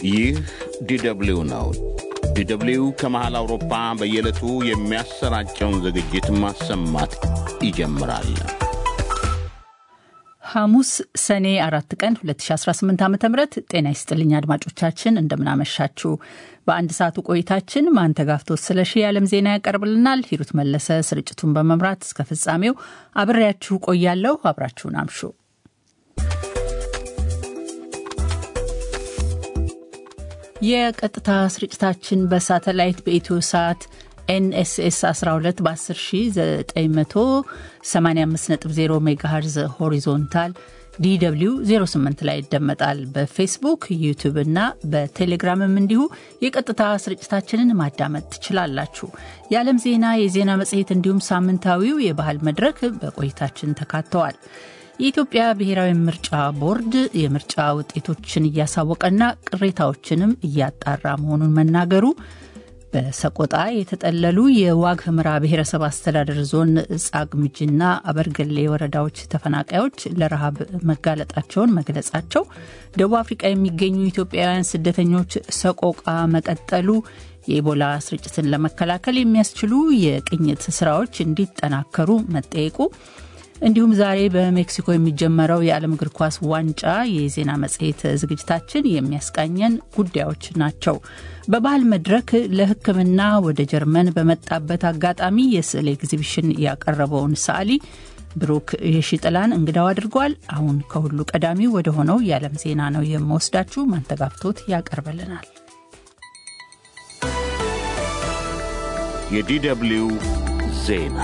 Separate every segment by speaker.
Speaker 1: ይህ ዲደብሊው ነው። ዲደብሊው ከመሃል አውሮፓ በየዕለቱ የሚያሰራጨውን ዝግጅት ማሰማት ይጀምራል።
Speaker 2: ሐሙስ ሰኔ አራት ቀን 2018 ዓ ም ጤና ይስጥልኝ አድማጮቻችን፣ እንደምናመሻችሁ። በአንድ ሰዓቱ ቆይታችን ማንተጋፍቶ ስለሺ የዓለም ዜና ያቀርብልናል። ሂሩት መለሰ ስርጭቱን በመምራት እስከ ፍጻሜው አብሬያችሁ ቆያለሁ። አብራችሁን አምሹ። የቀጥታ ስርጭታችን በሳተላይት በኢትዮ ሰዓት ኤንኤስኤስ 12 በ10985.0 ሜጋሄርዝ ሆሪዞንታል ዲw 08 ላይ ይደመጣል። በፌስቡክ ዩቱብ እና በቴሌግራምም እንዲሁ የቀጥታ ስርጭታችንን ማዳመጥ ትችላላችሁ። የዓለም ዜና፣ የዜና መጽሔት እንዲሁም ሳምንታዊው የባህል መድረክ በቆይታችን ተካተዋል። የኢትዮጵያ ብሔራዊ ምርጫ ቦርድ የምርጫ ውጤቶችን እያሳወቀና ቅሬታዎችንም እያጣራ መሆኑን መናገሩ በሰቆጣ የተጠለሉ የዋግ ህምራ ብሔረሰብ አስተዳደር ዞን ጻግምጅና አበርገሌ ወረዳዎች ተፈናቃዮች ለረሃብ መጋለጣቸውን መግለጻቸው፣ ደቡብ አፍሪቃ የሚገኙ ኢትዮጵያውያን ስደተኞች ሰቆቃ መቀጠሉ፣ የኢቦላ ስርጭትን ለመከላከል የሚያስችሉ የቅኝት ስራዎች እንዲጠናከሩ መጠየቁ እንዲሁም ዛሬ በሜክሲኮ የሚጀመረው የዓለም እግር ኳስ ዋንጫ የዜና መጽሔት ዝግጅታችን የሚያስቃኘን ጉዳዮች ናቸው። በባህል መድረክ ለሕክምና ወደ ጀርመን በመጣበት አጋጣሚ የስዕል ኤግዚቢሽን ያቀረበውን ሰዓሊ ብሩክ የሺጥላን እንግዳው አድርጓል። አሁን ከሁሉ ቀዳሚው ወደ ሆነው የዓለም ዜና ነው የምወስዳችሁ። ማንተጋፍቶት ያቀርበልናል።
Speaker 1: የዲደብሊው ዜና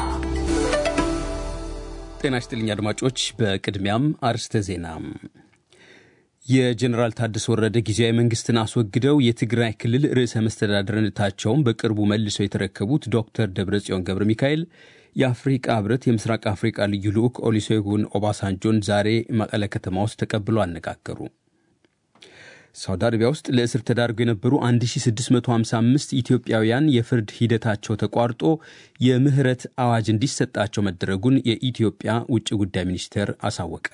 Speaker 3: ጤና ይስጥልኝ አድማጮች። በቅድሚያም አርስተ ዜና። የጀኔራል ታደሰ ወረደ ጊዜያዊ መንግስትን አስወግደው የትግራይ ክልል ርዕሰ መስተዳድርነታቸውን በቅርቡ መልሰው የተረከቡት ዶክተር ደብረጽዮን ገብረ ሚካኤል የአፍሪቃ ህብረት የምስራቅ አፍሪቃ ልዩ ልዑክ ኦሉሴጉን ኦባሳንጆን ዛሬ መቀለ ከተማ ውስጥ ተቀብሎ አነጋገሩ። ሳውዲ አረቢያ ውስጥ ለእስር ተዳርገው የነበሩ 1655 ኢትዮጵያውያን የፍርድ ሂደታቸው ተቋርጦ የምህረት አዋጅ እንዲሰጣቸው መደረጉን የኢትዮጵያ ውጭ ጉዳይ ሚኒስቴር አሳወቀ።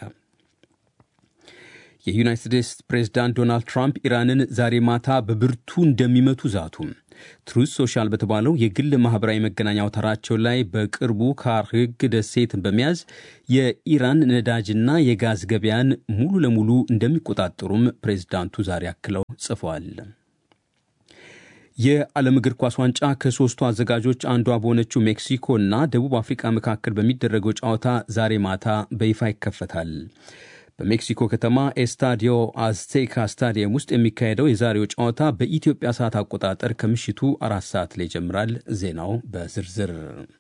Speaker 3: የዩናይትድ ስቴትስ ፕሬዝዳንት ዶናልድ ትራምፕ ኢራንን ዛሬ ማታ በብርቱ እንደሚመቱ ዛቱ። ትሩዝ ሶሻል በተባለው የግል ማኅበራዊ መገናኛ አውታራቸው ላይ በቅርቡ ካርግ ደሴትን በመያዝ የኢራን ነዳጅና የጋዝ ገበያን ሙሉ ለሙሉ እንደሚቆጣጠሩም ፕሬዝዳንቱ ዛሬ አክለው ጽፈዋል። የዓለም እግር ኳስ ዋንጫ ከሦስቱ አዘጋጆች አንዷ በሆነችው ሜክሲኮ እና ደቡብ አፍሪካ መካከል በሚደረገው ጨዋታ ዛሬ ማታ በይፋ ይከፈታል። በሜክሲኮ ከተማ ኤስታዲዮ አዝቴካ ስታዲየም ውስጥ የሚካሄደው የዛሬው ጨዋታ በኢትዮጵያ ሰዓት አቆጣጠር ከምሽቱ አራት ሰዓት ላይ ይጀምራል። ዜናው በዝርዝር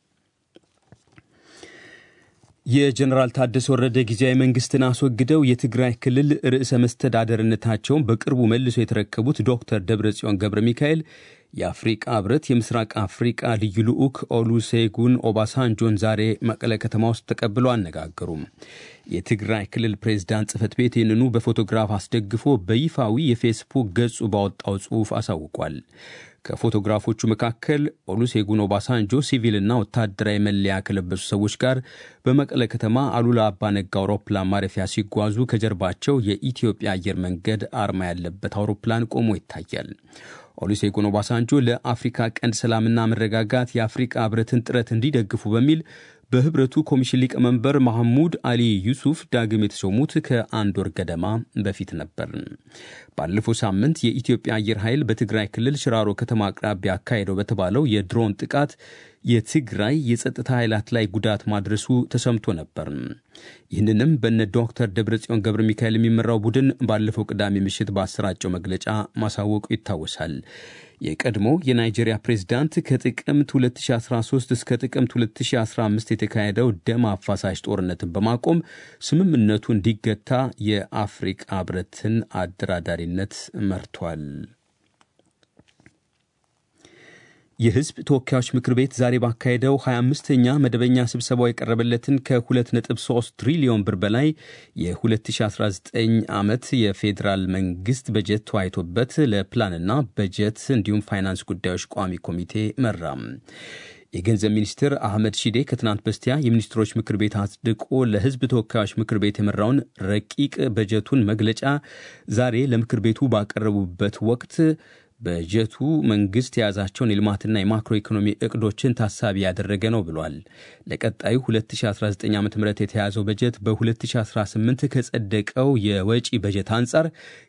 Speaker 3: የጀኔራል ታደሰ ወረደ ጊዜያዊ መንግስትን አስወግደው የትግራይ ክልል ርዕሰ መስተዳደርነታቸውን በቅርቡ መልሶ የተረከቡት ዶክተር ደብረጽዮን ገብረ ሚካኤል የአፍሪቃ ህብረት የምስራቅ አፍሪቃ ልዩ ልዑክ ኦሉሴጉን ኦባሳንጆን ዛሬ መቀለ ከተማ ውስጥ ተቀብለው አነጋገሩም። የትግራይ ክልል ፕሬዝዳንት ጽህፈት ቤት ይህንኑ በፎቶግራፍ አስደግፎ በይፋዊ የፌስቡክ ገጹ ባወጣው ጽሑፍ አሳውቋል። ከፎቶግራፎቹ መካከል ኦሉሴጉን ኦባሳንጆ ሲቪልና ወታደራዊ መለያ ከለበሱ ሰዎች ጋር በመቀለ ከተማ አሉላ አባነጋ አውሮፕላን ማረፊያ ሲጓዙ ከጀርባቸው የኢትዮጵያ አየር መንገድ አርማ ያለበት አውሮፕላን ቆሞ ይታያል። ኦሉሴጉን ኦባሳንጆ ለአፍሪካ ቀንድ ሰላምና መረጋጋት የአፍሪቃ ህብረትን ጥረት እንዲደግፉ በሚል በህብረቱ ኮሚሽን ሊቀመንበር መሐሙድ አሊ ዩሱፍ ዳግም የተሾሙት ከአንድ ወር ገደማ በፊት ነበር። ባለፈው ሳምንት የኢትዮጵያ አየር ኃይል በትግራይ ክልል ሽራሮ ከተማ አቅራቢያ አካሄደው በተባለው የድሮን ጥቃት የትግራይ የጸጥታ ኃይላት ላይ ጉዳት ማድረሱ ተሰምቶ ነበር። ይህንንም በነ ዶክተር ደብረጽዮን ገብረ ሚካኤል የሚመራው ቡድን ባለፈው ቅዳሜ ምሽት ባሰራጨው መግለጫ ማሳወቁ ይታወሳል። የቀድሞ የናይጄሪያ ፕሬዝዳንት ከጥቅምት 2013 እስከ ጥቅምት 2015 የተካሄደው ደም አፋሳሽ ጦርነትን በማቆም ስምምነቱ እንዲገታ የአፍሪቃ ህብረትን አደራዳሪነት መርቷል። የህዝብ ተወካዮች ምክር ቤት ዛሬ ባካሄደው 25ኛ መደበኛ ስብሰባው የቀረበለትን ከ2.3 ትሪሊዮን ብር በላይ የ2019 ዓመት የፌዴራል መንግስት በጀት ተወያይቶበት ለፕላንና በጀት እንዲሁም ፋይናንስ ጉዳዮች ቋሚ ኮሚቴ መራም። የገንዘብ ሚኒስትር አህመድ ሺዴ ከትናንት በስቲያ የሚኒስትሮች ምክር ቤት አጽድቆ ለሕዝብ ተወካዮች ምክር ቤት የመራውን ረቂቅ በጀቱን መግለጫ ዛሬ ለምክር ቤቱ ባቀረቡበት ወቅት በጀቱ መንግስት የያዛቸውን የልማትና የማክሮ ኢኮኖሚ እቅዶችን ታሳቢ ያደረገ ነው ብሏል። ለቀጣዩ 2019 ዓ ም የተያዘው በጀት በ2018 ከጸደቀው የወጪ በጀት አንጻር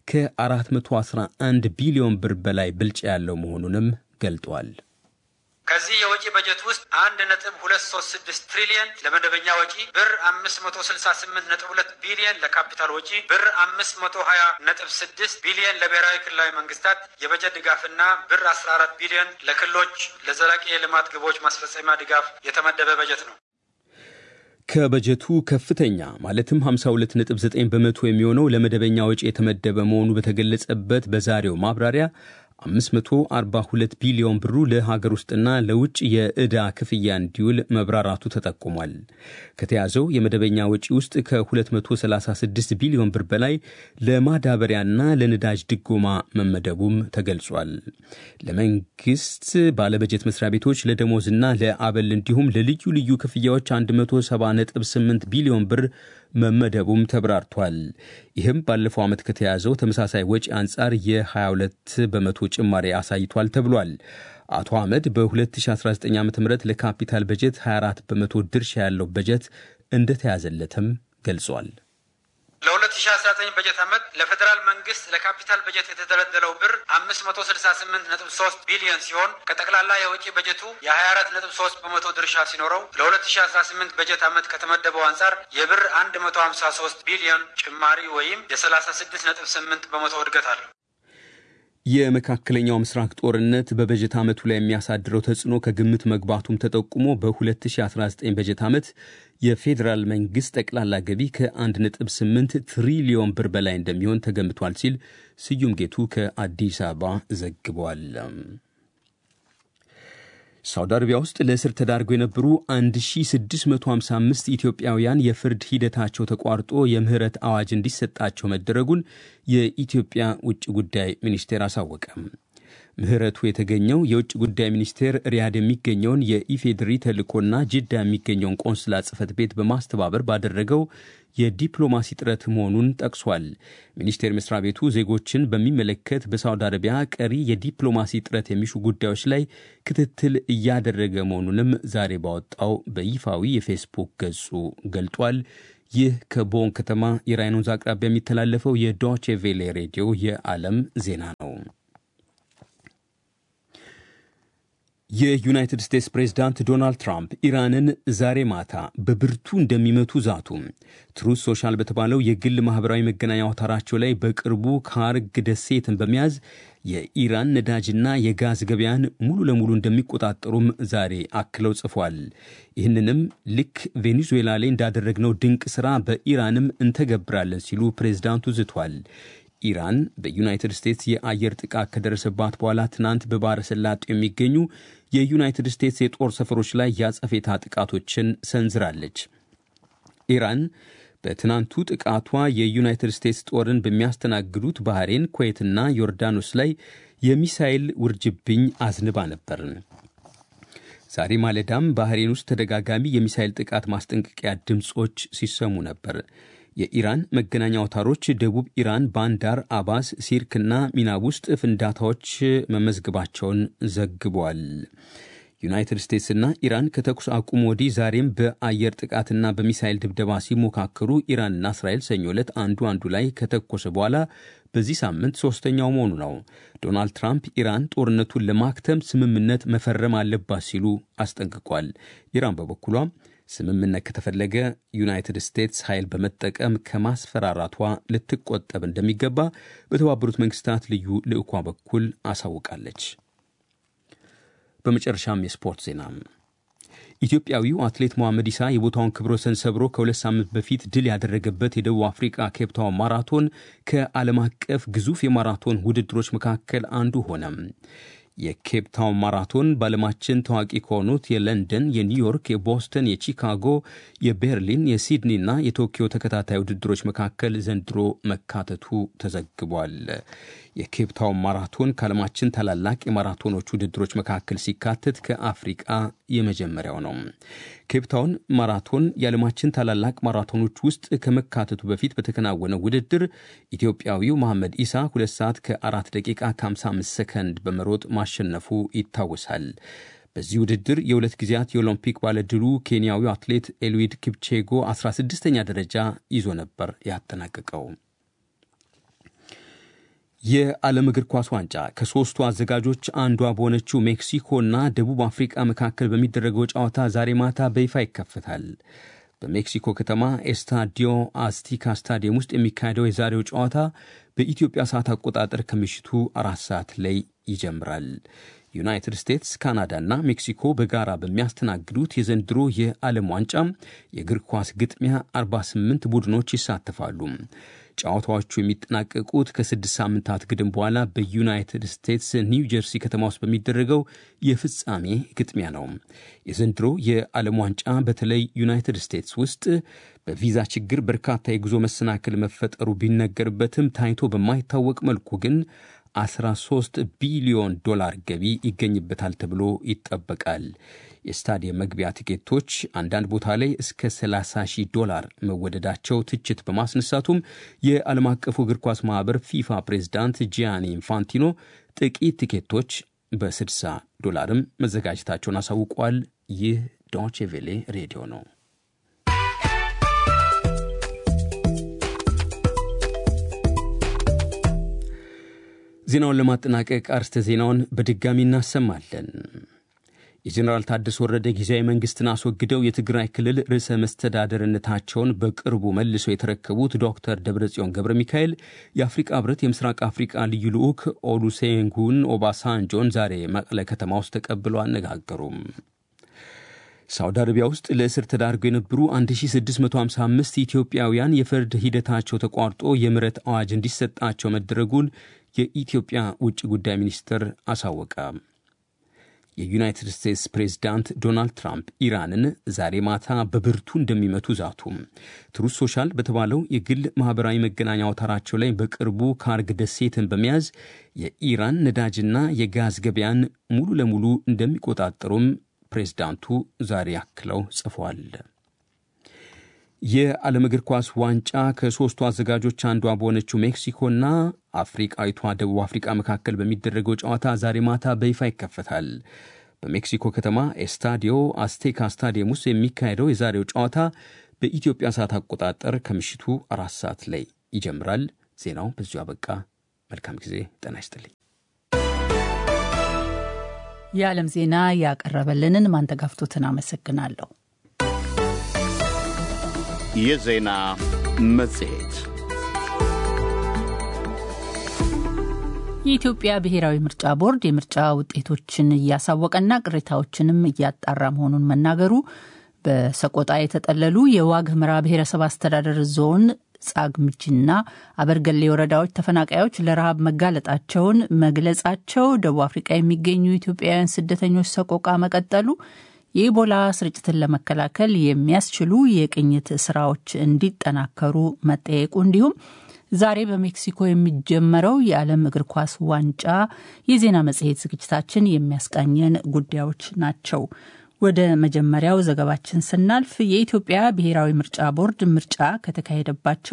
Speaker 3: ከ411 ቢሊዮን ብር በላይ ብልጫ ያለው መሆኑንም ገልጧል።
Speaker 4: ከዚህ የወጪ በጀት ውስጥ አንድ ነጥብ ሁለት ሶስት ስድስት ትሪሊየን ለመደበኛ ወጪ፣ ብር አምስት መቶ ስልሳ ስምንት ነጥብ ሁለት ቢሊየን ለካፒታል ወጪ፣ ብር አምስት መቶ ሀያ ነጥብ ስድስት ቢሊየን ለብሔራዊ ክልላዊ መንግስታት የበጀት ድጋፍና ብር አስራ አራት ቢሊየን ለክልሎች ለዘላቂ የልማት ግቦች ማስፈጸሚያ ድጋፍ የተመደበ በጀት ነው።
Speaker 3: ከበጀቱ ከፍተኛ ማለትም 52.9 በመቶ የሚሆነው ለመደበኛ ወጪ የተመደበ መሆኑ በተገለጸበት በዛሬው ማብራሪያ 542 ቢሊዮን ብሩ ለሀገር ውስጥና ለውጭ የዕዳ ክፍያ እንዲውል መብራራቱ ተጠቁሟል። ከተያዘው የመደበኛ ወጪ ውስጥ ከ236 ቢሊዮን ብር በላይ ለማዳበሪያና ለነዳጅ ድጎማ መመደቡም ተገልጿል። ለመንግስት ባለበጀት መስሪያ ቤቶች ለደሞዝና ለአበል እንዲሁም ለልዩ ልዩ ክፍያዎች 170.8 ቢሊዮን ብር መመደቡም ተብራርቷል። ይህም ባለፈው ዓመት ከተያዘው ተመሳሳይ ወጪ አንጻር የ22 በመቶ ጭማሪ አሳይቷል ተብሏል። አቶ አህመድ በ2019 ዓ ም ለካፒታል በጀት 24 በመቶ ድርሻ ያለው በጀት እንደተያዘለትም ገልጿል።
Speaker 4: ለ2019 በጀት ዓመት ለፌዴራል መንግስት ለካፒታል በጀት የተደለደለው ብር 568.3 ቢሊዮን ሲሆን ከጠቅላላ የወጪ በጀቱ የ24 ነጥብ 3 በመቶ ድርሻ ሲኖረው ለ2018 በጀት ዓመት ከተመደበው አንጻር የብር 153 ቢሊዮን ጭማሪ ወይም የ36 ነጥብ 8 በመቶ እድገት አለው።
Speaker 3: የመካከለኛው ምስራቅ ጦርነት በበጀት ዓመቱ ላይ የሚያሳድረው ተጽዕኖ ከግምት መግባቱም ተጠቁሞ በ2019 በጀት ዓመት የፌዴራል መንግሥት ጠቅላላ ገቢ ከ1.8 ትሪሊዮን ብር በላይ እንደሚሆን ተገምቷል ሲል ስዩም ጌቱ ከአዲስ አበባ ዘግቧል። ሳውዲ አረቢያ ውስጥ ለእስር ተዳርገው የነበሩ 1655 ኢትዮጵያውያን የፍርድ ሂደታቸው ተቋርጦ የምህረት አዋጅ እንዲሰጣቸው መደረጉን የኢትዮጵያ ውጭ ጉዳይ ሚኒስቴር አሳወቀም። ምህረቱ የተገኘው የውጭ ጉዳይ ሚኒስቴር ሪያድ የሚገኘውን የኢፌድሪ ተልእኮና ጅዳ የሚገኘውን ቆንስላ ጽሕፈት ቤት በማስተባበር ባደረገው የዲፕሎማሲ ጥረት መሆኑን ጠቅሷል። ሚኒስቴር መስሪያ ቤቱ ዜጎችን በሚመለከት በሳውዲ አረቢያ ቀሪ የዲፕሎማሲ ጥረት የሚሹ ጉዳዮች ላይ ክትትል እያደረገ መሆኑንም ዛሬ ባወጣው በይፋዊ የፌስቡክ ገጹ ገልጧል። ይህ ከቦን ከተማ የራይን ወንዝ አቅራቢያ የሚተላለፈው የዶቼ ቬሌ ሬዲዮ የዓለም ዜና ነው። የዩናይትድ ስቴትስ ፕሬዝዳንት ዶናልድ ትራምፕ ኢራንን ዛሬ ማታ በብርቱ እንደሚመቱ ዛቱ። ትሩዝ ሶሻል በተባለው የግል ማኅበራዊ መገናኛ አውታራቸው ላይ በቅርቡ ካርግ ደሴትን በመያዝ የኢራን ነዳጅና የጋዝ ገበያን ሙሉ ለሙሉ እንደሚቆጣጠሩም ዛሬ አክለው ጽፏል። ይህንንም ልክ ቬኔዙዌላ ላይ እንዳደረግነው ድንቅ ሥራ በኢራንም እንተገብራለን ሲሉ ፕሬዝዳንቱ ዝቷል። ኢራን በዩናይትድ ስቴትስ የአየር ጥቃት ከደረሰባት በኋላ ትናንት በባሕረ ሰላጤው የሚገኙ የዩናይትድ ስቴትስ የጦር ሰፈሮች ላይ ያጸፌታ ጥቃቶችን ሰንዝራለች። ኢራን በትናንቱ ጥቃቷ የዩናይትድ ስቴትስ ጦርን በሚያስተናግዱት ባህሬን፣ ኩዌትና ዮርዳኖስ ላይ የሚሳይል ውርጅብኝ አዝንባ ነበር። ዛሬ ማለዳም ባህሬን ውስጥ ተደጋጋሚ የሚሳይል ጥቃት ማስጠንቀቂያ ድምፆች ሲሰሙ ነበር። የኢራን መገናኛ አውታሮች ደቡብ ኢራን ባንዳር አባስ፣ ሲርክና ሚናብ ውስጥ ፍንዳታዎች መመዝገባቸውን ዘግቧል። ዩናይትድ ስቴትስና ኢራን ከተኩስ አቁም ወዲህ ዛሬም በአየር ጥቃትና በሚሳይል ድብደባ ሲሞካከሩ ኢራንና እስራኤል ሰኞ ዕለት አንዱ አንዱ ላይ ከተኮሰ በኋላ በዚህ ሳምንት ሶስተኛው መሆኑ ነው። ዶናልድ ትራምፕ ኢራን ጦርነቱን ለማክተም ስምምነት መፈረም አለባት ሲሉ አስጠንቅቋል። ኢራን በበኩሏ ስምምነት ከተፈለገ ዩናይትድ ስቴትስ ኃይል በመጠቀም ከማስፈራራቷ ልትቆጠብ እንደሚገባ በተባበሩት መንግስታት ልዩ ልዑኳ በኩል አሳውቃለች። በመጨረሻም የስፖርት ዜና። ኢትዮጵያዊው አትሌት መሐመድ ኢሳ የቦታውን ክብረ ወሰን ሰብሮ ከሁለት ሳምንት በፊት ድል ያደረገበት የደቡብ አፍሪካ ኬፕታውን ማራቶን ከዓለም አቀፍ ግዙፍ የማራቶን ውድድሮች መካከል አንዱ ሆነ። የኬፕ ታውን ማራቶን በዓለማችን ታዋቂ ከሆኑት የለንደን፣ የኒውዮርክ፣ የቦስተን፣ የቺካጎ፣ የቤርሊን፣ የሲድኒና የቶኪዮ ተከታታይ ውድድሮች መካከል ዘንድሮ መካተቱ ተዘግቧል። የኬፕ ታውን ማራቶን ከዓለማችን ታላላቅ የማራቶኖች ውድድሮች መካከል ሲካተት ከአፍሪቃ የመጀመሪያው ነው። ኬፕ ታውን ማራቶን የዓለማችን ታላላቅ ማራቶኖች ውስጥ ከመካተቱ በፊት በተከናወነው ውድድር ኢትዮጵያዊው መሐመድ ኢሳ 2 ሰዓት ከ4 ደቂቃ ከ55 ሰከንድ በመሮጥ ማሸነፉ ይታወሳል። በዚህ ውድድር የሁለት ጊዜያት የኦሎምፒክ ባለድሉ ኬንያዊው አትሌት ኤልዊድ ኪፕቼጎ 16ኛ ደረጃ ይዞ ነበር ያጠናቀቀው። የዓለም እግር ኳስ ዋንጫ ከሦስቱ አዘጋጆች አንዷ በሆነችው ሜክሲኮና ደቡብ አፍሪቃ መካከል በሚደረገው ጨዋታ ዛሬ ማታ በይፋ ይከፈታል። በሜክሲኮ ከተማ ኤስታዲዮ አስቲካ ስታዲየም ውስጥ የሚካሄደው የዛሬው ጨዋታ በኢትዮጵያ ሰዓት አቆጣጠር ከምሽቱ አራት ሰዓት ላይ ይጀምራል። ዩናይትድ ስቴትስ፣ ካናዳና ሜክሲኮ በጋራ በሚያስተናግዱት የዘንድሮ የዓለም ዋንጫ የእግር ኳስ ግጥሚያ 48 ቡድኖች ይሳተፋሉ። ጨዋታዎቹ የሚጠናቀቁት ከስድስት ሳምንታት ግድም በኋላ በዩናይትድ ስቴትስ ኒው ጀርሲ ከተማ ውስጥ በሚደረገው የፍጻሜ ግጥሚያ ነው። የዘንድሮ የዓለም ዋንጫ በተለይ ዩናይትድ ስቴትስ ውስጥ በቪዛ ችግር በርካታ የጉዞ መሰናክል መፈጠሩ ቢነገርበትም ታይቶ በማይታወቅ መልኩ ግን 13 ቢሊዮን ዶላር ገቢ ይገኝበታል ተብሎ ይጠበቃል። የስታዲየም መግቢያ ቲኬቶች አንዳንድ ቦታ ላይ እስከ 30 ሺህ ዶላር መወደዳቸው ትችት በማስነሳቱም የዓለም አቀፉ እግር ኳስ ማኅበር ፊፋ ፕሬዝዳንት ጂያኒ ኢንፋንቲኖ ጥቂት ቲኬቶች በ60 ዶላርም መዘጋጀታቸውን አሳውቋል። ይህ ዶቼ ቬሌ ሬዲዮ ነው። ዜናውን ለማጠናቀቅ አርስተ ዜናውን በድጋሚ እናሰማለን። የጀኔራል ታደሰ ወረደ ጊዜያዊ መንግስትን አስወግደው የትግራይ ክልል ርዕሰ መስተዳደርነታቸውን በቅርቡ መልሰው የተረከቡት ዶክተር ደብረጽዮን ገብረ ሚካኤል የአፍሪቃ ህብረት የምስራቅ አፍሪቃ ልዩ ልዑክ ኦሉሴጉን ኦባሳንጆን ዛሬ መቀለ ከተማ ውስጥ ተቀብለው አነጋገሩም። ሳውዲ አረቢያ ውስጥ ለእስር ተዳርገው የነበሩ 1655 ኢትዮጵያውያን የፍርድ ሂደታቸው ተቋርጦ የምህረት አዋጅ እንዲሰጣቸው መደረጉን የኢትዮጵያ ውጭ ጉዳይ ሚኒስትር አሳወቀ። የዩናይትድ ስቴትስ ፕሬዝዳንት ዶናልድ ትራምፕ ኢራንን ዛሬ ማታ በብርቱ እንደሚመቱ ዛቱ። ትሩዝ ሶሻል በተባለው የግል ማኅበራዊ መገናኛ አውታራቸው ላይ በቅርቡ ካርግ ደሴትን በመያዝ የኢራን ነዳጅና የጋዝ ገበያን ሙሉ ለሙሉ እንደሚቆጣጠሩም ፕሬዝዳንቱ ዛሬ አክለው ጽፏል። የዓለም እግር ኳስ ዋንጫ ከሦስቱ አዘጋጆች አንዷ በሆነችው ሜክሲኮና አፍሪቃዊቷ ደቡብ አፍሪቃ መካከል በሚደረገው ጨዋታ ዛሬ ማታ በይፋ ይከፈታል። በሜክሲኮ ከተማ ኤስታዲዮ አስቴካ ስታዲየም ውስጥ የሚካሄደው የዛሬው ጨዋታ በኢትዮጵያ ሰዓት አቆጣጠር ከምሽቱ አራት ሰዓት ላይ ይጀምራል። ዜናው በዚሁ አበቃ። መልካም ጊዜ። ጤና ይስጥልኝ።
Speaker 2: የዓለም ዜና ያቀረበልንን ማንተጋፍቶትን አመሰግናለሁ።
Speaker 1: የዜና መጽሔት
Speaker 2: የኢትዮጵያ ብሔራዊ ምርጫ ቦርድ የምርጫ ውጤቶችን እያሳወቀና ቅሬታዎችንም እያጣራ መሆኑን መናገሩ በሰቆጣ የተጠለሉ የዋግ ኽምራ ብሔረሰብ አስተዳደር ዞን ጻግምጅና አበርገሌ ወረዳዎች ተፈናቃዮች ለረሃብ መጋለጣቸውን መግለጻቸው፣ ደቡብ አፍሪቃ የሚገኙ ኢትዮጵያውያን ስደተኞች ሰቆቃ መቀጠሉ፣ የኢቦላ ስርጭትን ለመከላከል የሚያስችሉ የቅኝት ስራዎች እንዲጠናከሩ መጠየቁ እንዲሁም ዛሬ በሜክሲኮ የሚጀመረው የዓለም እግር ኳስ ዋንጫ የዜና መጽሔት ዝግጅታችን የሚያስቃኘን ጉዳዮች ናቸው። ወደ መጀመሪያው ዘገባችን ስናልፍ የኢትዮጵያ ብሔራዊ ምርጫ ቦርድ ምርጫ ከተካሄደባቸው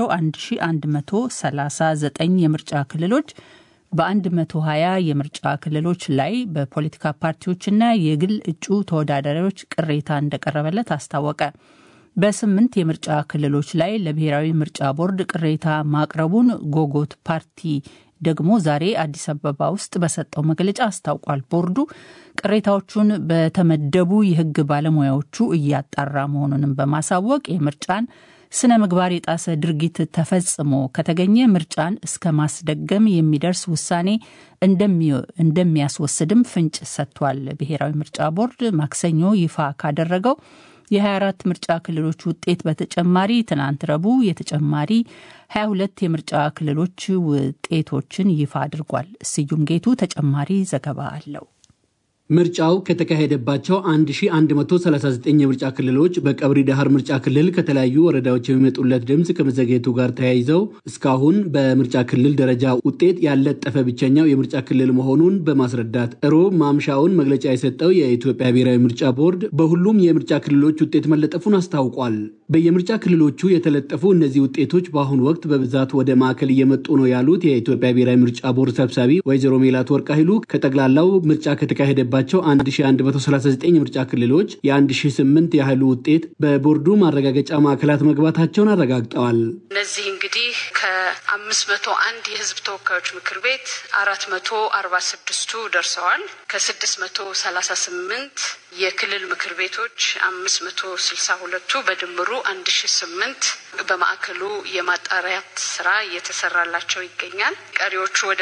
Speaker 2: 1139 የምርጫ ክልሎች በ120 የምርጫ ክልሎች ላይ በፖለቲካ ፓርቲዎችና የግል እጩ ተወዳዳሪዎች ቅሬታ እንደቀረበለት አስታወቀ። በስምንት የምርጫ ክልሎች ላይ ለብሔራዊ ምርጫ ቦርድ ቅሬታ ማቅረቡን ጎጎት ፓርቲ ደግሞ ዛሬ አዲስ አበባ ውስጥ በሰጠው መግለጫ አስታውቋል። ቦርዱ ቅሬታዎቹን በተመደቡ የሕግ ባለሙያዎቹ እያጣራ መሆኑንም በማሳወቅ የምርጫን ስነ ምግባር የጣሰ ድርጊት ተፈጽሞ ከተገኘ ምርጫን እስከ ማስደገም የሚደርስ ውሳኔ እንደሚያስወስድም ፍንጭ ሰጥቷል። ብሔራዊ ምርጫ ቦርድ ማክሰኞ ይፋ ካደረገው የ24 ምርጫ ክልሎች ውጤት በተጨማሪ ትናንት ረቡዕ የተጨማሪ 22 የምርጫ ክልሎች ውጤቶችን ይፋ አድርጓል። ስዩም ጌቱ ተጨማሪ ዘገባ አለው።
Speaker 5: ምርጫው ከተካሄደባቸው 1139 የምርጫ ክልሎች በቀብሪ ዳህር ምርጫ ክልል ከተለያዩ ወረዳዎች የሚመጡለት ድምፅ ከመዘግየቱ ጋር ተያይዘው እስካሁን በምርጫ ክልል ደረጃ ውጤት ያለጠፈ ብቸኛው የምርጫ ክልል መሆኑን በማስረዳት ሮብ ማምሻውን መግለጫ የሰጠው የኢትዮጵያ ብሔራዊ ምርጫ ቦርድ በሁሉም የምርጫ ክልሎች ውጤት መለጠፉን አስታውቋል። በየምርጫ ክልሎቹ የተለጠፉ እነዚህ ውጤቶች በአሁኑ ወቅት በብዛት ወደ ማዕከል እየመጡ ነው ያሉት የኢትዮጵያ ብሔራዊ ምርጫ ቦርድ ሰብሳቢ ወይዘሮ ሜላት ወርቅ ኃይሉ ከጠቅላላው ምርጫ ከተካሄደባቸው ባቸው 1139 ምርጫ ክልሎች የ1008 ያህሉ ውጤት በቦርዱ ማረጋገጫ ማዕከላት መግባታቸውን አረጋግጠዋል።
Speaker 6: እነዚህ እንግዲህ ከ501 የሕዝብ ተወካዮች ምክር ቤት 446ቱ ደርሰዋል። ከ638 የክልል ምክር ቤቶች 562ቱ በድምሩ 1008 በማዕከሉ የማጣሪያት ስራ እየተሰራላቸው ይገኛል። ቀሪዎቹ ወደ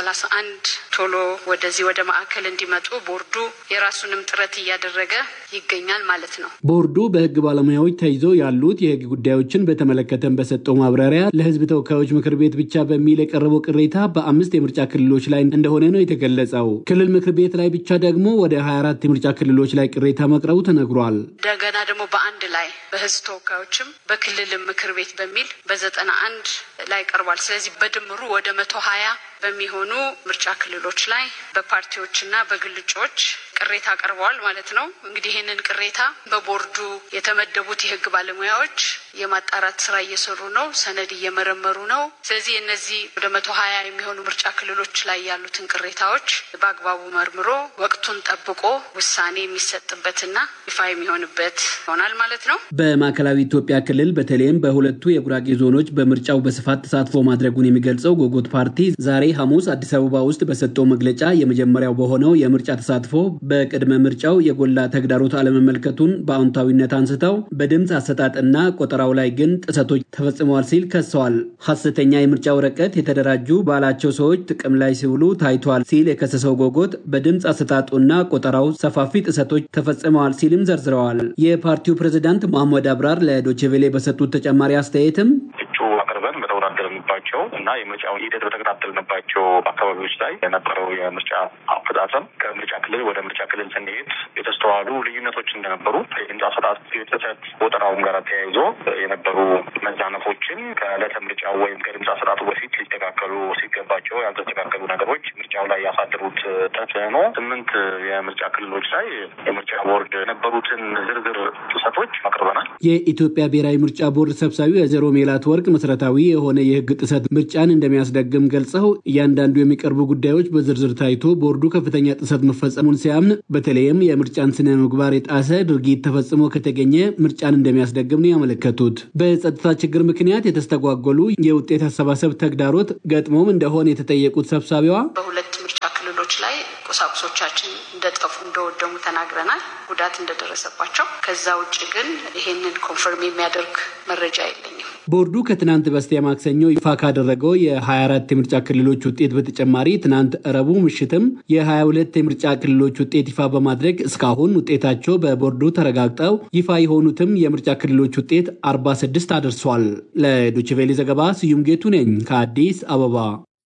Speaker 6: 131 ቶሎ ወደዚህ ወደ ማዕከል እንዲመጡ ቦርዱ የራሱንም ጥረት እያደረገ ይገኛል ማለት ነው።
Speaker 5: ቦርዱ በህግ ባለሙያዎች ተይዘው ያሉት የህግ ጉዳዮችን በተመለከተም በሰጠው ማብራሪያ ለህዝብ ተወካዮች ምክር ቤት ብቻ በሚል የቀረበው ቅሬታ በአምስት የምርጫ ክልሎች ላይ እንደሆነ ነው የተገለጸው። ክልል ምክር ቤት ላይ ብቻ ደግሞ ወደ 24 የምርጫ ክልሎች ላይ ቅሬታ መቅረቡ ተነግሯል።
Speaker 6: እንደገና ደግሞ በአንድ ላይ በህዝብ ተወካዮችም በክልልም ምክር ቤት በሚል በዘጠና አንድ ላይ ቀርቧል። ስለዚህ በድምሩ ወደ መቶ ሀያ በሚሆኑ ምርጫ ክልሎች ላይ በፓርቲዎችና በግል እጩዎች ቅሬታ ቀርበዋል ማለት ነው። እንግዲህ ይህንን ቅሬታ በቦርዱ የተመደቡት የህግ ባለሙያዎች የማጣራት ስራ እየሰሩ ነው፣ ሰነድ እየመረመሩ ነው። ስለዚህ እነዚህ ወደ መቶ ሀያ የሚሆኑ ምርጫ ክልሎች ላይ ያሉትን ቅሬታዎች በአግባቡ መርምሮ ወቅቱን ጠብቆ ውሳኔ የሚሰጥበትና ይፋ የሚሆንበት ይሆናል ማለት ነው።
Speaker 5: በማዕከላዊ ኢትዮጵያ ክልል በተለይም በሁለቱ የጉራጌ ዞኖች በምርጫው በስፋት ተሳትፎ ማድረጉን የሚገልጸው ጎጎት ፓርቲ ዛሬ ሐሙስ አዲስ አበባ ውስጥ በሰጠው መግለጫ የመጀመሪያው በሆነው የምርጫ ተሳትፎ በቅድመ ምርጫው የጎላ ተግዳሮት አለመመልከቱን በአዎንታዊነት አንስተው በድምፅ አሰጣጥና ቆጠራው ላይ ግን ጥሰቶች ተፈጽመዋል ሲል ከሰዋል። ሐሰተኛ የምርጫ ወረቀት የተደራጁ ባላቸው ሰዎች ጥቅም ላይ ሲውሉ ታይቷል ሲል የከሰሰው ጎጎት በድምፅ አሰጣጡና ቆጠራው ሰፋፊ ጥሰቶች ተፈጽመዋል ሲልም ዘርዝረዋል። የፓርቲው ፕሬዝዳንት መሐመድ አብራር ለዶቼቬሌ በሰጡት ተጨማሪ አስተያየትም
Speaker 7: እጩ አቅርበን በተወዳደርንባቸው እና የምርጫውን ሂደት በተከታተልንባቸው አካባቢዎች ላይ የነበረው የምርጫ አፈጻጸም ከምርጫ ክልል ወደ ምርጫ ክልል ስንሄድ የተስተዋሉ ልዩነቶች እንደነበሩ የድምፅ አሰጣጥ ጥሰት ቆጠራውም ጋር ተያይዞ የነበሩ መዛነፎችን ከዕለተ ምርጫው ወይም ከድምፅ አሰጣጡ በፊት ሊስተካከሉ ሲገባቸው ያልተስተካከሉ ነገሮች ምርጫው ላይ ያሳደሩት ተጽዕኖ ስምንት የምርጫ ክልሎች ላይ የምርጫ ቦርድ የነበሩትን ዝርዝር ጥሰቶች አቅርበናል።
Speaker 5: የኢትዮጵያ ብሔራዊ ምርጫ ቦርድ ሰብሳቢ ወይዘሮ ሜላት ወርቅ መሰረታዊ የሆነ የሕግ ጥሰት ምርጫን እንደሚያስደግም ገልጸው እያንዳንዱ የሚቀርቡ ጉዳዮች በዝርዝር ታይቶ ቦርዱ ከፍተኛ ጥሰት መፈጸሙን ሲያምን በተለይም የምርጫን ስነ ምግባር የጣሰ ድርጊት ተፈጽሞ ከተገኘ ምርጫን እንደሚያስደግም ነው ያመለከቱት። በጸጥታ ችግር ምክንያት የተስተጓጎሉ የውጤት አሰባሰብ ተግዳሮት ገጥሞም እንደሆነ የተጠየቁት ሰብሳቢዋ
Speaker 6: በሁለት ምርጫ ክልሎች ላይ ቁሳቁሶቻችን እንደጠፉ እንደወደሙ ተናግረናል፣ ጉዳት እንደደረሰባቸው። ከዛ ውጭ ግን ይሄንን ኮንፈርም የሚያደርግ መረጃ የለኝም።
Speaker 5: ቦርዱ ከትናንት በስቲያ ማክሰኞ ይፋ ካደረገው የ24 የምርጫ ክልሎች ውጤት በተጨማሪ ትናንት ረቡዕ ምሽትም የ22 የምርጫ ክልሎች ውጤት ይፋ በማድረግ እስካሁን ውጤታቸው በቦርዱ ተረጋግጠው ይፋ የሆኑትም የምርጫ ክልሎች ውጤት 46 አድርሷል። ለዶችቬሌ ዘገባ ስዩም ጌቱ ነኝ ከአዲስ አበባ።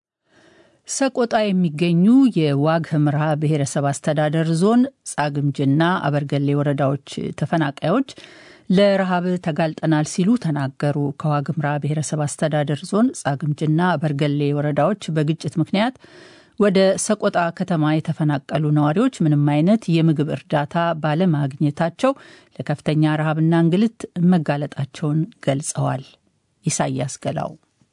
Speaker 2: ሰቆጣ የሚገኙ የዋግ ህምራ ብሔረሰብ አስተዳደር ዞን ጻግምጅና አበርገሌ ወረዳዎች ተፈናቃዮች ለረሃብ ተጋልጠናል ሲሉ ተናገሩ። ከዋግምራ ብሔረሰብ አስተዳደር ዞን ጻግምጅና በርገሌ ወረዳዎች በግጭት ምክንያት ወደ ሰቆጣ ከተማ የተፈናቀሉ ነዋሪዎች ምንም አይነት የምግብ እርዳታ ባለማግኘታቸው ለከፍተኛ ረሃብና እንግልት መጋለጣቸውን ገልጸዋል። ኢሳያስ ገላው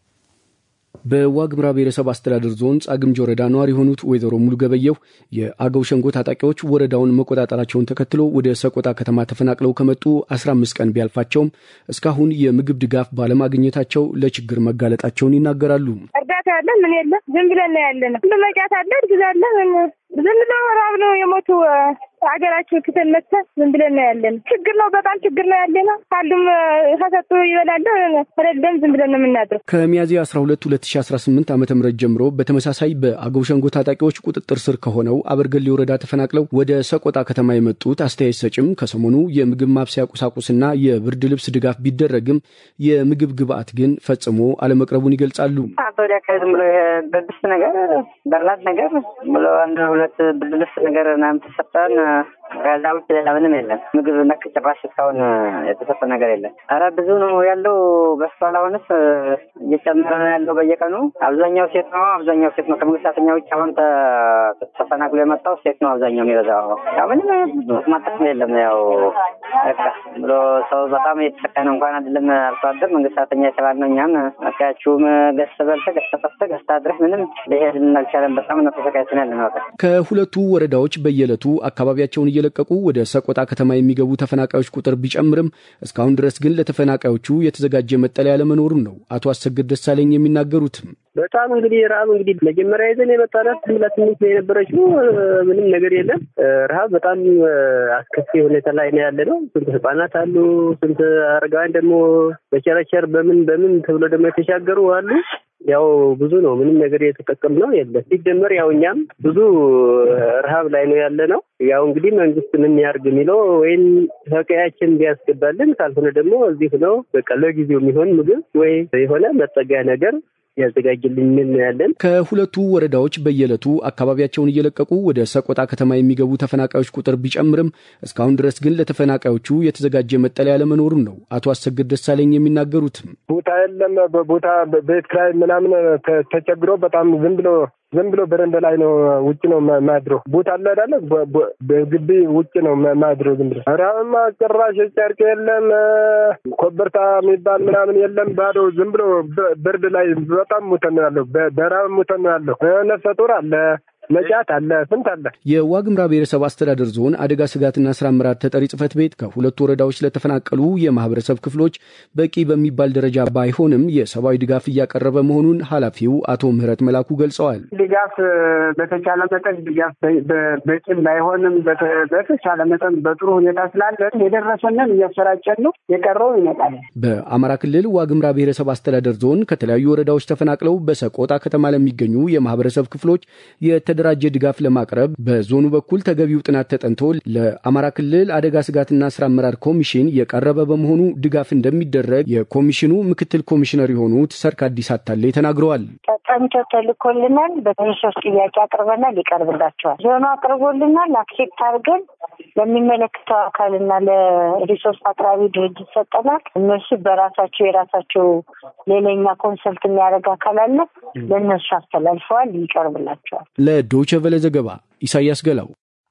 Speaker 8: በዋግምራ ብሔረሰብ አስተዳደር ዞን ጻግምጅ ወረዳ ነዋሪ የሆኑት ወይዘሮ ሙሉ ገበየው የአገው ሸንጎ ታጣቂዎች ወረዳውን መቆጣጠራቸውን ተከትሎ ወደ ሰቆጣ ከተማ ተፈናቅለው ከመጡ 15 ቀን ቢያልፋቸውም እስካሁን የምግብ ድጋፍ ባለማግኘታቸው ለችግር መጋለጣቸውን ይናገራሉ።
Speaker 9: እርዳታ ያለ ምን የለ ዝም ብለን ያለ ነው። ሁሉ መጫት አለ እርግዝ አለ ዝም ብለው ረሃብ ነው የሞቱ ሀገራችን ክተን መተን ዝም ብለን ነው ያለን። ችግር ነው፣ በጣም ችግር ነው ያለ ነው። ካሉም ከሰጡ ይበላለ፣ ከሌለም ዝም ብለን ነው የምናድረው።
Speaker 8: ከሚያዝያ 12 2018 ዓ ም ጀምሮ በተመሳሳይ በአገው ሸንጎ ታጣቂዎች ቁጥጥር ስር ከሆነው አበርገሌ ወረዳ ተፈናቅለው ወደ ሰቆጣ ከተማ የመጡት አስተያየት ሰጭም ከሰሞኑ የምግብ ማብሰያ ቁሳቁስና የብርድ ልብስ ድጋፍ ቢደረግም የምግብ ግብአት ግን ፈጽሞ አለመቅረቡን ይገልጻሉ።
Speaker 10: ወዲያ ዝም ብሎ ብርድ ልብስ ነገር በርላት ነገር ብሎ አንድ ሁለት ብርድ ልብስ ነገር ምናምን ተሰጠን። ከዛ ውጭ ሌላ ምንም የለም። ምግብ ነክ ጭራሽ እስካሁን የተሰጠ ነገር የለም። ኧረ ብዙ ነው ያለው። በስቷል። አሁንስ እየጨመረ ነው ያለው በየቀኑ። አብዛኛው ሴት ነው፣ አብዛኛው ሴት ነው። ከመንግስት ሰራተኛ ውጭ አሁን ተፈናቅሎ የመጣው ሴት ነው አብዛኛው የሚበዛው። ያው ምንም ማጠቅ የለም። ያው በቃ ብሎ ሰው በጣም የተሰቃየ ነው። እንኳን አይደለም አርሶ አደር መንግስት ሰራተኛ የተባል ነው። እኛም አካያችሁም ገዝተ በልተ ገዝተ ጠፍተ ገዝተ አድረህ ምንም ሊሄድ አልቻለም። በጣም ነው ተሰቃይተን ያለ ነው።
Speaker 8: ከሁለቱ ወረዳዎች በየዕለቱ አካባቢያቸውን እየለቀቁ ወደ ሰቆጣ ከተማ የሚገቡ ተፈናቃዮች ቁጥር ቢጨምርም እስካሁን ድረስ ግን ለተፈናቃዮቹ የተዘጋጀ መጠለያ ለመኖሩን ነው አቶ አሰግድ ደሳለኝ የሚናገሩትም።
Speaker 11: በጣም እንግዲህ ረሀብ እንግዲህ መጀመሪያ ይዘን የመጣናት ሁለት ትንሽ ነው የነበረችው። ምንም ነገር የለም። ረሀብ በጣም አስከፊ ሁኔታ ላይ ነው ያለ ነው። ስንት ህጻናት አሉ፣ ስንት አረጋውያን ደግሞ በቸረቸር በምን በምን ተብሎ ደግሞ የተሻገሩ አሉ። ያው ብዙ ነው። ምንም ነገር የተጠቀም ነው የለም። ሲጀመር ያው እኛም ብዙ ረሀብ ላይ ነው ያለ ነው። ያው እንግዲህ መንግስት ምን ያርግ የሚለው ወይም ከቀያችን ቢያስገባልን፣ ካልሆነ ደግሞ እዚህ ነው በቃ ለጊዜው የሚሆን ምግብ ወይ የሆነ መጠጊያ ነገር ያዘጋጅልኝ ምን ያለን።
Speaker 8: ከሁለቱ ወረዳዎች በየዕለቱ አካባቢያቸውን እየለቀቁ ወደ ሰቆጣ ከተማ የሚገቡ ተፈናቃዮች ቁጥር ቢጨምርም እስካሁን ድረስ ግን ለተፈናቃዮቹ የተዘጋጀ መጠለያ ለመኖሩን ነው አቶ አሰግድ ደሳለኝ የሚናገሩትም።
Speaker 12: ቦታ የለም። በቦታ ቤት ኪራይ ምናምን ተቸግሮ በጣም ዝም ብሎ ዝም ብሎ በረንዳ ላይ ነው ውጭ ነው ማድረው። ቦታ አለ አይደለ? በግቢ ውጭ ነው ማድረው ዝም ብሎ። ራማ ጭራሽ ጨርቅ የለም፣ ኮበርታ የሚባል ምናምን የለም። ባዶ ዝም ብሎ ብርድ ላይ በጣም ሙተን ነው ያለው። በራብ ሙተን ነው ያለው። ነፍሰ ጡር አለ መጫት አለ ስንት አለ።
Speaker 8: የዋግምራ ብሔረሰብ አስተዳደር ዞን አደጋ ስጋትና ስራ አመራር ተጠሪ ጽህፈት ቤት ከሁለቱ ወረዳዎች ለተፈናቀሉ የማህበረሰብ ክፍሎች በቂ በሚባል ደረጃ ባይሆንም የሰብአዊ ድጋፍ እያቀረበ መሆኑን ኃላፊው አቶ ምህረት መላኩ ገልጸዋል።
Speaker 13: ድጋፍ በተቻለ መጠን ድጋፍ በቂም ባይሆንም በተቻለ መጠን በጥሩ ሁኔታ ስላለ የደረሰንን እያሰራጨን ነው። የቀረው ይመጣል።
Speaker 8: በአማራ ክልል ዋግምራ ብሔረሰብ አስተዳደር ዞን ከተለያዩ ወረዳዎች ተፈናቅለው በሰቆጣ ከተማ ለሚገኙ የማህበረሰብ ክፍሎች የተደራጀ ድጋፍ ለማቅረብ በዞኑ በኩል ተገቢው ጥናት ተጠንቶ ለአማራ ክልል አደጋ ስጋትና ስራ አመራር ኮሚሽን የቀረበ በመሆኑ ድጋፍ እንደሚደረግ የኮሚሽኑ ምክትል ኮሚሽነር የሆኑት ሰርክ አዲስ አታሌ ተናግረዋል።
Speaker 14: ተጠንቶ ተልኮልናል። በተመሳሳይ ጥያቄ አቅርበናል፣ ይቀርብላቸዋል። ዞኑ አቅርቦልናል። አክሴፕት አድርገን ለሚመለከተው አካልና ለሪሶርስ አቅራቢ ድርጅት ሰጠናል። እነሱ በራሳቸው የራሳቸው ሌላኛ ኮንሰልት የሚያደርግ አካል አለ። ለእነሱ አስተላልፈዋል፣ ይቀርብላቸዋል።
Speaker 8: ለዶይቼ ቬለ ዘገባ ኢሳያስ ገላው።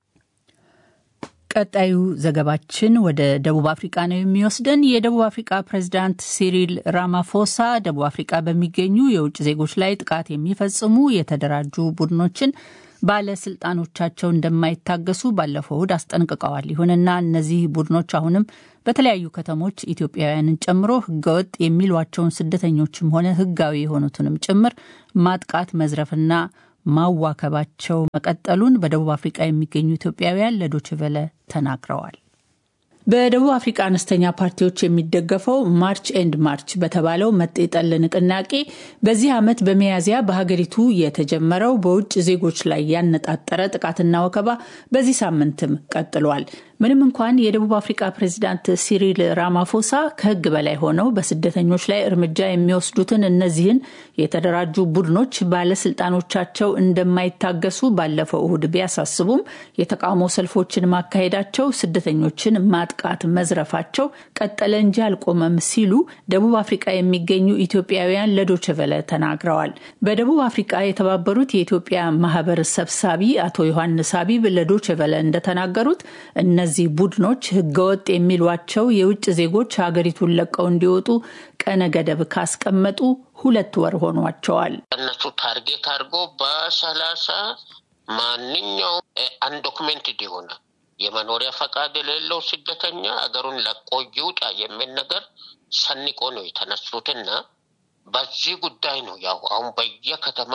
Speaker 2: ቀጣዩ ዘገባችን ወደ ደቡብ አፍሪቃ ነው የሚወስደን። የደቡብ አፍሪቃ ፕሬዚዳንት ሲሪል ራማፎሳ ደቡብ አፍሪቃ በሚገኙ የውጭ ዜጎች ላይ ጥቃት የሚፈጽሙ የተደራጁ ቡድኖችን ባለስልጣኖቻቸው እንደማይታገሱ ባለፈው እሁድ አስጠንቅቀዋል። ይሁንና እነዚህ ቡድኖች አሁንም በተለያዩ ከተሞች ኢትዮጵያውያንን ጨምሮ ህገወጥ የሚሏቸውን ስደተኞችም ሆነ ህጋዊ የሆኑትንም ጭምር ማጥቃት፣ መዝረፍና ማዋከባቸው መቀጠሉን በደቡብ አፍሪቃ የሚገኙ ኢትዮጵያውያን ለዶችቨለ ተናግረዋል። በደቡብ አፍሪካ አነስተኛ ፓርቲዎች የሚደገፈው ማርች ኤንድ ማርች በተባለው መጤጠል ንቅናቄ በዚህ ዓመት በሚያዝያ በሀገሪቱ የተጀመረው በውጭ ዜጎች ላይ ያነጣጠረ ጥቃትና ወከባ በዚህ ሳምንትም ቀጥሏል። ምንም እንኳን የደቡብ አፍሪካ ፕሬዚዳንት ሲሪል ራማፎሳ ከህግ በላይ ሆነው በስደተኞች ላይ እርምጃ የሚወስዱትን እነዚህን የተደራጁ ቡድኖች ባለስልጣኖቻቸው እንደማይታገሱ ባለፈው እሁድ ቢያሳስቡም የተቃውሞ ሰልፎችን ማካሄዳቸው ስደተኞችን ማጥቃት መዝረፋቸው ቀጠለ እንጂ አልቆመም ሲሉ ደቡብ አፍሪቃ የሚገኙ ኢትዮጵያውያን ለዶችቨለ ተናግረዋል። በደቡብ አፍሪቃ የተባበሩት የኢትዮጵያ ማህበር ሰብሳቢ አቶ ዮሐንስ አቢብ ለዶችቨለ እንደተናገሩት እነዚህ ቡድኖች ህገወጥ የሚሏቸው የውጭ ዜጎች ሀገሪቱን ለቀው እንዲወጡ ቀነ ገደብ ካስቀመጡ ሁለት ወር ሆኗቸዋል።
Speaker 15: እነሱ ታርጌት አድርጎ በሰላሳ ማንኛውም አንዶክሜንትድ የሆነ የመኖሪያ ፈቃድ የሌለው ስደተኛ አገሩን ለቆ ይውጣ የሚል ነገር ሰንቆ ነው የተነሱትና በዚህ ጉዳይ ነው ያው አሁን በየከተማ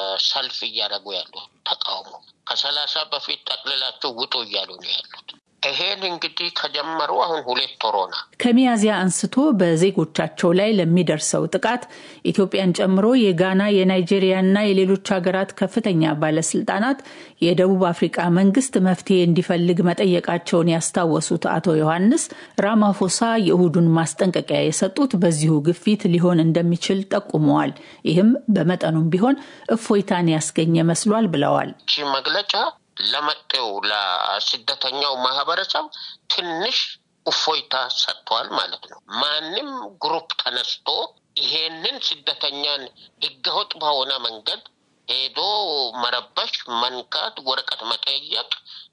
Speaker 15: ሰልፍ እያደረጉ ያሉ ተቃውሞ ከሰላሳ በፊት ጠቅልላቸው ውጡ እያሉ ነው ያሉት። ይሄን እንግዲህ ከጀመሩ አሁን ሁለት ወሮና
Speaker 2: ከሚያዝያ አንስቶ በዜጎቻቸው ላይ ለሚደርሰው ጥቃት ኢትዮጵያን ጨምሮ የጋና የናይጄሪያና የሌሎች ሀገራት ከፍተኛ ባለስልጣናት የደቡብ አፍሪቃ መንግስት መፍትሄ እንዲፈልግ መጠየቃቸውን ያስታወሱት አቶ ዮሐንስ ራማፎሳ የእሁዱን ማስጠንቀቂያ የሰጡት በዚሁ ግፊት ሊሆን እንደሚችል ጠቁመዋል። ይህም በመጠኑም ቢሆን እፎይታን ያስገኘ መስሏል ብለዋል።
Speaker 15: መግለጫ ለመጤው ለስደተኛው ማህበረሰብ ትንሽ እፎይታ ሰጥቷል ማለት ነው። ማንም ግሩፕ ተነስቶ ይሄንን ስደተኛን ህገወጥ በሆነ መንገድ ሄዶ መረበሽ፣ መንካት፣ ወረቀት መጠየቅ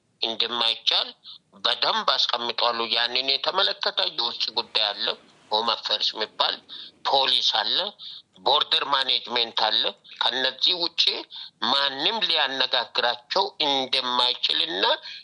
Speaker 15: እንደማይቻል በደንብ አስቀምጧሉ። ያንን የተመለከተ የውጭ ጉዳይ አለ፣ ሆም አፌርስ የሚባል ፖሊስ አለ፣ ቦርደር ማኔጅሜንት አለ። ከነዚህ ውጭ ማንም ሊያነጋግራቸው እንደማይችልና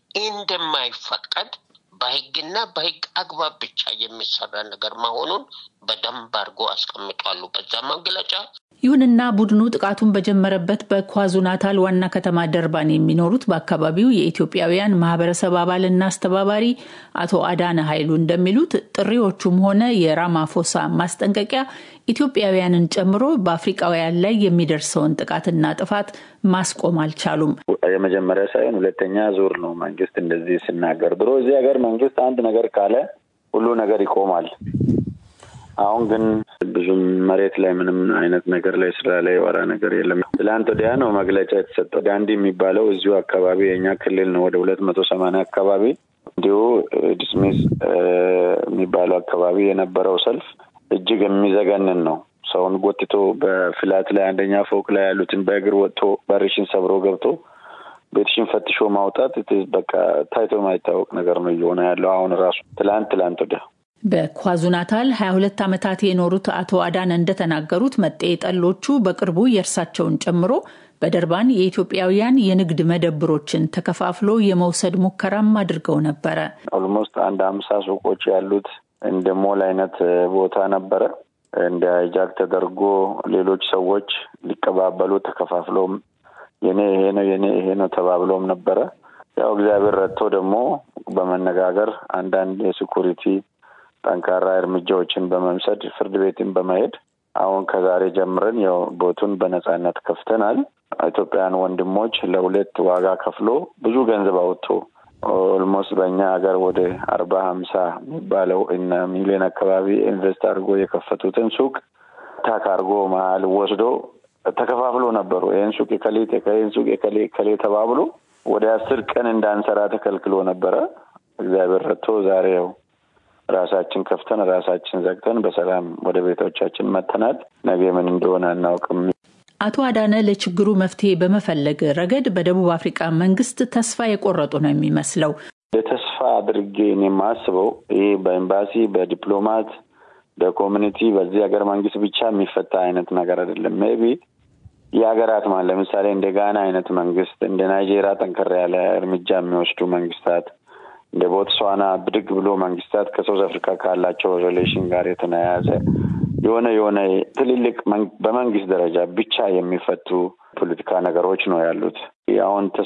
Speaker 15: እንደማይፈቀድ በህግና በህግ አግባብ ብቻ የሚሰራ ነገር መሆኑን በደንብ አድርጎ አስቀምጧሉ በዛ መግለጫ።
Speaker 2: ይሁንና ቡድኑ ጥቃቱን በጀመረበት በኳዙ ናታል ዋና ከተማ ደርባን የሚኖሩት በአካባቢው የኢትዮጵያውያን ማህበረሰብ አባልና አስተባባሪ አቶ አዳነ ኃይሉ እንደሚሉት ጥሪዎቹም ሆነ የራማፎሳ ማስጠንቀቂያ ኢትዮጵያውያንን ጨምሮ በአፍሪቃውያን ላይ የሚደርሰውን ጥቃትና ጥፋት ማስቆም አልቻሉም።
Speaker 16: የመጀመሪያ ሳይሆን ሁለተኛ ዙር ነው መንግስት እንደዚህ ሲናገር። ድሮ እዚህ ሀገር መንግስት አንድ ነገር ካለ ሁሉ ነገር ይቆማል። አሁን ግን ብዙም መሬት ላይ ምንም አይነት ነገር ላይ ስራ ላይ የወራ ነገር የለም። ትላንት ወዲያ ነው መግለጫ የተሰጠው። ዳንዲ የሚባለው እዚሁ አካባቢ የኛ ክልል ነው። ወደ ሁለት መቶ ሰማንያ አካባቢ እንዲሁ ዲስሚስ የሚባለው አካባቢ የነበረው ሰልፍ እጅግ የሚዘገንን ነው። ሰውን ጎትቶ በፍላት ላይ አንደኛ ፎቅ ላይ ያሉትን በእግር ወጥቶ በርሽን ሰብሮ ገብቶ ቤትሽን ፈትሾ ማውጣት በቃ ታይቶ የማይታወቅ ነገር ነው እየሆነ ያለው አሁን ራሱ ትላንት ትላንት ወዲያ
Speaker 2: በኳዙናታል 22 ዓመታት የኖሩት አቶ አዳነ እንደተናገሩት መጤ ጠሎቹ በቅርቡ የእርሳቸውን ጨምሮ በደርባን የኢትዮጵያውያን የንግድ መደብሮችን ተከፋፍሎ የመውሰድ ሙከራም አድርገው ነበረ።
Speaker 16: ኦልሞስት አንድ አምሳ ሱቆች ያሉት እንደ ሞል አይነት ቦታ ነበረ። እንደ ሃይጃክ ተደርጎ ሌሎች ሰዎች ሊቀባበሉ ተከፋፍሎም የኔ ይሄ ነው የኔ ይሄ ነው ተባብሎም ነበረ። ያው እግዚአብሔር ረድቶ ደግሞ በመነጋገር አንዳንድ የሴኩሪቲ ጠንካራ እርምጃዎችን በመምሰድ ፍርድ ቤትን በመሄድ አሁን ከዛሬ ጀምረን ያው ቦቱን በነጻነት ከፍተናል። ኢትዮጵያውያን ወንድሞች ለሁለት ዋጋ ከፍሎ ብዙ ገንዘብ አውጥቶ ኦልሞስት በእኛ ሀገር ወደ አርባ ሀምሳ የሚባለው እና ሚሊዮን አካባቢ ኢንቨስት አድርጎ የከፈቱትን ሱቅ ታክ አድርጎ መሀል ወስዶ ተከፋፍሎ ነበሩ። ይህን ሱቅ የከሌ ይህን ሱቅ የከሌ ከሌ ተባብሎ ወደ አስር ቀን እንዳንሰራ ተከልክሎ ነበረ። እግዚአብሔር ረድቶ ዛሬ ያው ራሳችን ከፍተን ራሳችን ዘግተን በሰላም ወደ ቤቶቻችን መተናል። ነገ ምን እንደሆነ አናውቅም።
Speaker 2: አቶ አዳነ ለችግሩ መፍትሄ በመፈለግ ረገድ በደቡብ አፍሪካ መንግስት ተስፋ የቆረጡ ነው የሚመስለው።
Speaker 16: የተስፋ አድርጌ እኔ የማስበው ይህ በኤምባሲ በዲፕሎማት በኮሚኒቲ በዚህ ሀገር መንግስት ብቻ የሚፈታ አይነት ነገር አይደለም። ሜይ ቢ የሀገራት ማለት ለምሳሌ እንደ ጋና አይነት መንግስት እንደ ናይጄሪያ ጠንከር ያለ እርምጃ የሚወስዱ መንግስታት እንደ ቦትስዋና ብድግ ብሎ መንግስታት ከሳውዝ አፍሪካ ካላቸው ሪሌሽን ጋር የተያያዘ የሆነ የሆነ ትልልቅ በመንግስት ደረጃ ብቻ የሚፈቱ ፖለቲካ ነገሮች ነው ያሉት። አሁን